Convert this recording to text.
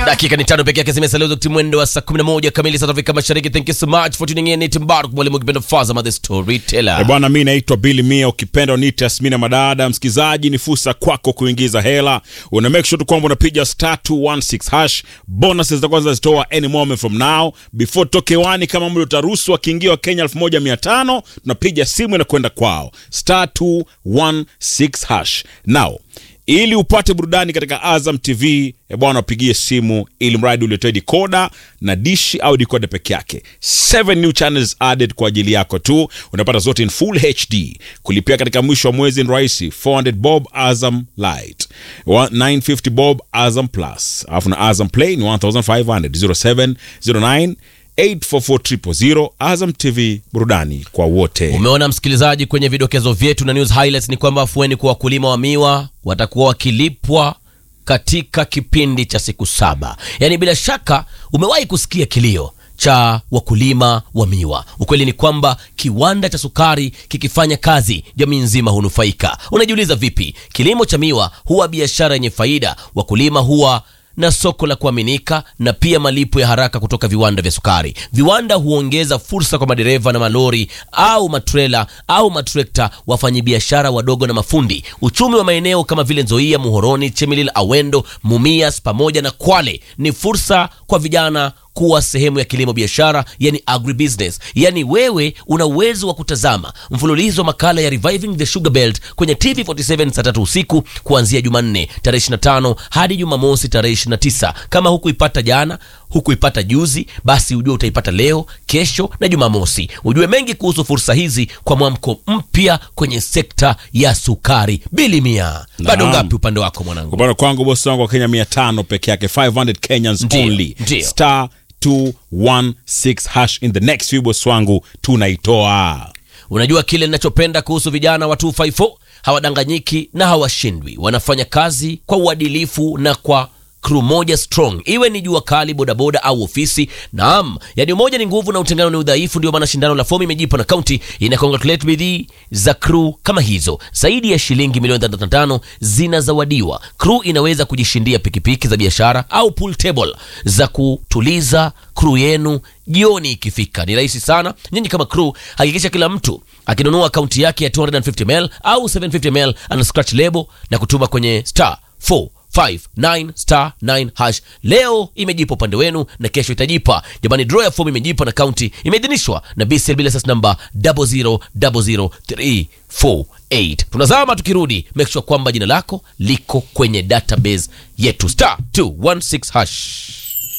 dakika ni tano peke yake zimesalia wakati mwendo wa saa 11 kamili South Africa Mashariki. Thank you so much for tuning in. Ni Timbaru mwalimu kipenda Fazama the Eh, storyteller. bwana mi naitwa Billy Mia, ukipenda niite Asmina Madada. Msikizaji, ni fursa kwako kuingiza hela. Una make sure tu kwamba unapiga star 216 hash. Bonuses zitakuwa zinazitoa any moment from now before toke wani, kama mli utaruhusu wakiingia wa Kenya 1500 tunapiga simu inakwenda kwao star 216 hash now ili upate burudani katika Azam TV e bwana, wapigie simu ili mradi uletoe dikoda na dishi au dikoda peke yake. Seven new channels added kwa ajili yako tu, unapata zote in full HD. Kulipia katika mwisho wa mwezi ni rahisi, 400 bob Azam Light, Wa- 950 bob Azam Plus, alafu na Azam Play ni 1500 0709 844 Azam TV, burudani kwa wote. Umeona msikilizaji, kwenye vidokezo vyetu na news highlights ni kwamba afueni kwa wakulima wa miwa watakuwa wakilipwa katika kipindi cha siku saba. Yaani bila shaka umewahi kusikia kilio cha wakulima wa miwa. Ukweli ni kwamba kiwanda cha sukari kikifanya kazi, jamii nzima hunufaika. Unajiuliza vipi? Kilimo cha miwa huwa biashara yenye faida, wakulima huwa na soko la kuaminika na pia malipo ya haraka kutoka viwanda vya sukari. Viwanda huongeza fursa kwa madereva na malori au matrela au matrekta, wafanyabiashara wadogo na mafundi. Uchumi wa maeneo kama vile Nzoia, Muhoroni, Chemelil, Awendo, Mumias pamoja na Kwale ni fursa kwa vijana kuwa sehemu ya kilimo biashara, yani agribusiness. Yani wewe una uwezo wa kutazama mfululizo wa makala ya Reviving the Sugar Belt kwenye TV47 saa tatu usiku kuanzia Jumanne tarehe 25 hadi Jumamosi tarehe 29. Kama hukuipata jana, hukuipata juzi, basi ujue utaipata leo, kesho na Jumamosi. Ujue mengi kuhusu fursa hizi kwa mwamko mpya kwenye sekta ya sukari. Bili mia bado Naam. ngapi upande wako mwanangu? Kupanda kwangu bosi wangu wa Kenya 500 peke yake 500 Kenyans Ndio, only ndio. star 216 hash in the next few bosi wangu tunaitoa Unajua kile ninachopenda kuhusu vijana wa 254 hawadanganyiki na hawashindwi. Wanafanya kazi kwa uadilifu na kwa crew moja strong, iwe ni jua kali, bodaboda au ofisi. Naam, yani umoja ni nguvu na utengano ni udhaifu. Ndio maana shindano la fomu imejipa na kaunti ina congratulate bidii za crew kama hizo. Zaidi ya shilingi milioni 35 zinazawadiwa. Crew inaweza kujishindia pikipiki za biashara au pool table za kutuliza crew yenu jioni ikifika. Ni rahisi sana. Nyinyi kama crew, hakikisha kila mtu akinunua akaunti yake ya 250ml au 750ml ana scratch lebo na kutuma kwenye star 459 star 9 hash. Leo imejipa upande wenu na kesho itajipa. Jamani, draw ya fomu imejipa na kaunti imeidhinishwa na BCL bila sas namba 0000348. Tunazama tukirudi, make sure kwamba jina lako liko kwenye database yetu star 216 hash.